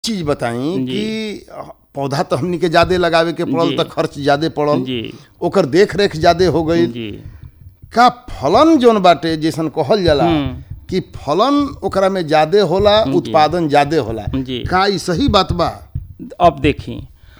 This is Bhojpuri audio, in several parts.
चीज बताई जी। कि पौधा तो हमनी के ज्यादा लगावे के पड़ल जी। तो खर्च ज्यादा पड़ल जी ओकर देख रेख ज्यादा हो गई जी का फलन जोन बाटे जैसन कहल जाला कि फलन ओकरा में ज्यादा होला उत्पादन ज्यादा होला जी। का ई सही बात बा अब देखी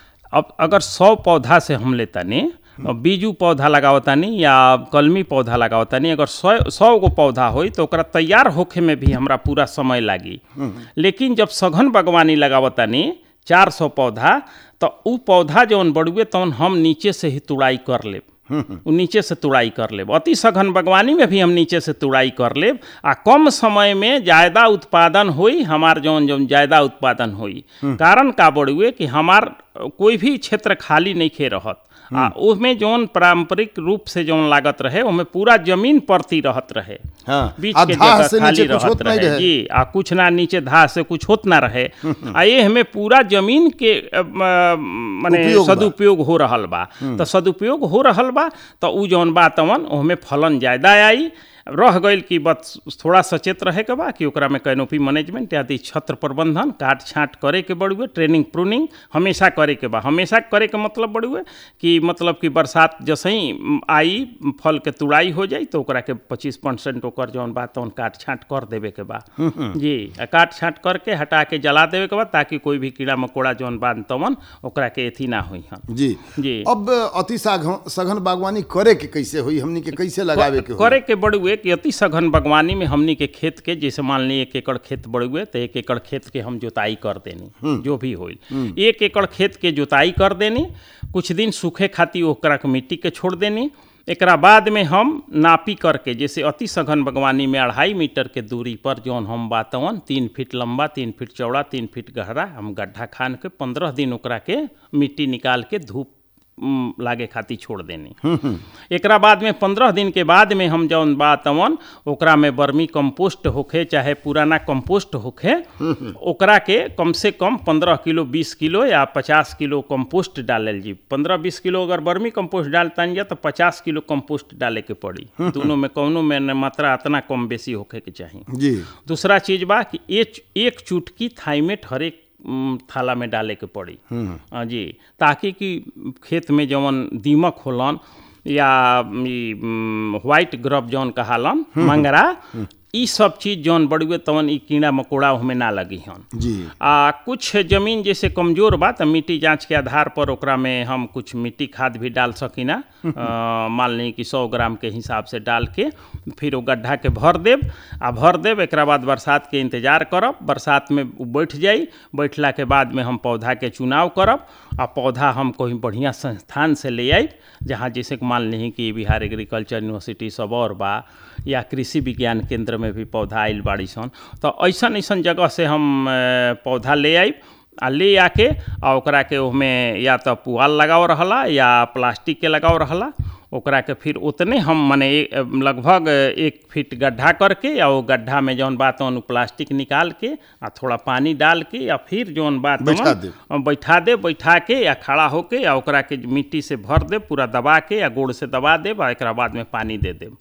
अब अगर सौ पौधा से हम लेतानी और बीजू पौधा लगावतानी या कलमी पौधा लगावतानी अगर सौ सौ गो पौधा होई तो ओकरा तैयार होखे में भी हमरा पूरा समय लागी लेकिन जब सघन बागवानी लगावतानी चार सौ पौधा तो उ पौधा जौन बड़ुए तौन हम नीचे से ही तुड़ाई कर लेब उ नीचे से तुड़ाई कर लेब अति सघन बागवानी में भी हम नीचे से तुड़ाई कर लेब आ कम समय में ज़्यादा उत्पादन होई हमार जौन जौन ज़्यादा उत्पादन होई कारण का बड़ुए कि हमार कोई भी क्षेत्र खाली नहीं खे रहत आ उसमें जौन पारंपरिक रूप से जौन लागत रहे ओमे पूरा जमीन परती रहत रहे हाँ बीच आ के धाह जगह से खाली नीचे कुछ रहत होत नहीं रहे रहे जी आ कुछ ना नीचे धा से कुछ होत ना रहे आ ये हमें पूरा जमीन के अ, म, मने उपयोग बा। सदुपयोग हो रहल बा तो सदुपयोग हो रहल बा तो उ जौन बा तवन ओमे फलन ज्यादा आई रह गईल कि बस थोड़ा सचेत रहे के बा कि ओकरा में कैनोपी मैनेजमेंट आदि छत्र प्रबंधन काट छांट करे के बड़ुए ट्रेनिंग प्रूनिंग हमेशा करे के बा हमेशा करे के मतलब बड़ुए कि मतलब कि बरसात जैसे ही आई फल के तुड़ाई हो जाई तो ओकरा के पच्चीस परसेंट ओकर जौन बा तौन काट छांट कर देवे के बा जी आ काट छांट करके हटा के जला देवे के बा ताकि कोई भी कीड़ा मकोड़ा जौन बा तवन ओकरा के एथी ना होई हन जी जी। अब अति साघ- सघन बागवानी करे के कैसे हुई हमनी के कैसे लगावे के होई करे के बड़ुए कि अति सघन बागवानी में हमनी के खेत के जैसे मान ली एक एकड़ खेत बड़ुए तो एक एकड़ खेत के हम जोताई कर देनी जो भी होइल एक एकड़ खेत के जोताई कर देनी कुछ दिन सूखे खातिर ओकरा के मिट्टी के छोड़ देनी एकरा बाद में हम नापी करके जैसे अति सघन बागवानी में अढ़ाई मीटर के दूरी पर जौन हम बातवन तीन फीट लंबा तीन फीट चौड़ा तीन फीट गहरा हम गड्ढा खान के पंद्रह दिन ओकरा के मिट्टी निकाल के धूप उम, लागे खातिर छोड़ देनी एकरा बाद में पंद्रह दिन के बाद में हम जौन बा तवन ओकरा में वर्मी कंपोस्ट होखे चाहे पुराना कंपोस्ट होखे ओकरा के कम से कम पंद्रह किलो बीस किलो या पचास किलो कंपोस्ट डालल जी पंद्रह बीस किलो अगर वर्मी कंपोस्ट डालतानी जा तो पचास किलो कंपोस्ट डाले के पड़ी दोनों में कौनो में न मात्रा इतना कम बेसी होखे के चाही जी दूसरा चीज बा कि एक एक चुटकी थाइमेट हरेक उम, थाला में डाले के पड़ी हाँ जी ताकि कि खेत में जवन दीमक होलन या ई, उम, व्हाइट ग्रब जौन कहालन मंगरा ई सब चीज जौन बड़ुए तवन ई कीड़ा मकोड़ा ओहमे ना लगी हन जी आ कुछ जमीन जैसे कमजोर बा तो मिट्टी जांच के आधार पर ओकरा में हम कुछ मिट्टी खाद भी डाल सकीना अ, मान ली कि सौ ग्राम के हिसाब से डाल के फिर वो गड्ढा के भर देब आ भर देब एकरा बाद बरसात के इंतजार करब बरसात में उ बैठ जाई बैठला के बाद में हम पौधा के चुनाव करब आ पौधा हम कोई बढ़िया संस्थान से ले आई जहाँ जैसे कि मान ली कि बिहार एग्रीकल्चर यूनिवर्सिटी सब और बा या कृषि विज्ञान केंद्र में भी पौधा आइल बाड़ी सन तो ऐसन ऐसन जगह से हम अ, पौधा ले आइब आ ले आके आ ओकरा के ओहमे या तो पुआल लगाव रहला या प्लास्टिक के लगाव रहला ओकरा के फिर उतने हम मने ए- लगभग एक फीट गड्ढा करके या वो गड्ढा में जौन बात तौन उ प्लास्टिक निकाल के आ थोड़ा पानी डाल के या फिर जौन बात बैठा देब। अ, बैठा दे बैठा के या खड़ा होके या ओकरा के मिट्टी से भर दे पूरा दबा के या गोड़ से दबा देब आ एकरा बाद में पानी दे देब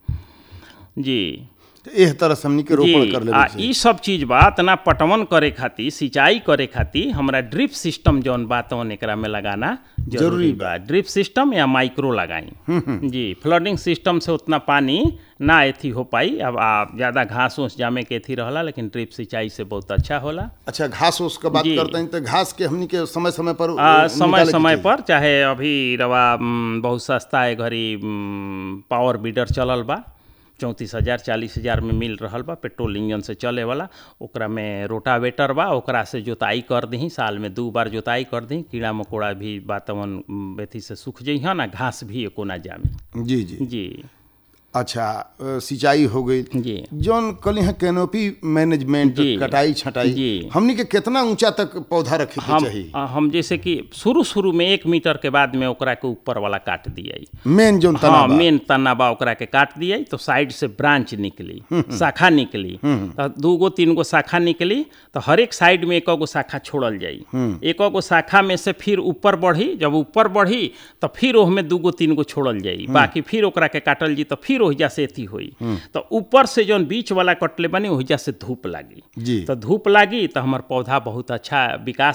जी तो एह तरह से हमनी के रोपण जी कर आ लेवे के ई सब चीज बा तना पटवन करे खातिर सिंचाई करे खातिर हमरा ड्रिप सिस्टम जौन बा तौन एकरा में लगाना जरूरी जरूरी बा ड्रिप सिस्टम या माइक्रो लगाई जी फ्लडिंग सिस्टम से उतना पानी ना एथी हो पाई अब आ ज़्यादा घास उस जामे के एथी रहला लेकिन ड्रिप सिंचाई से बहुत अच्छा होला अच्छा घास उस का बात जी। करते हैं तो घास के हमनी के समय समय पर आ, अ, समय निकाले के समय चाहिए। पर चाहे अभी रवा म, बहुत सस्ता है घड़ी म, पावर बीडर चलल बा चौंतीस हजार चालीस हजार में मिल रहल बा पेट्रोल इंजन से चले वाला ओकरा में रोटावेटर बा ओकरा से जोताई कर दही साल में दू बार जोताई कर दही कीड़ा मकोड़ा भी वातावरण म, एथी से सूख जइहन आ घास भी एको ना जामे जी जी जी अच्छा अ, सिंचाई हो गई जी जौन कली है कैनोपी मैनेजमेंट जी। कटाई छटाई जी। हमनी के कितना ऊंचा तक पौधा रखे के हम चाहिए आ, हम जैसे कि शुरू शुरू में एक मीटर के बाद में ओकरा के ऊपर वाला काट दिया मेन जौन तना हाँ बा। मेन तना बा ओकरा के काट दिया तो साइड से ब्रांच निकली शाखा निकली तो दू गो तीन गो शाखा निकली तो हर एक साइड में एक गो शाखा छोड़ल जाई एक गो शाखा में से फिर ऊपर बढ़ी जब ऊपर बढ़ी तो फिर ओहमे दू गो तीन गो छोड़ल जाई बाकी फिर ओकरा के काटल जी तो फिर ओहिजा से एथी होई तो ऊपर से जौन बीच वाला कटले बनी ओहिजा से धूप लागी जी तो धूप लागी तो हमार पौधा बहुत अच्छा विकास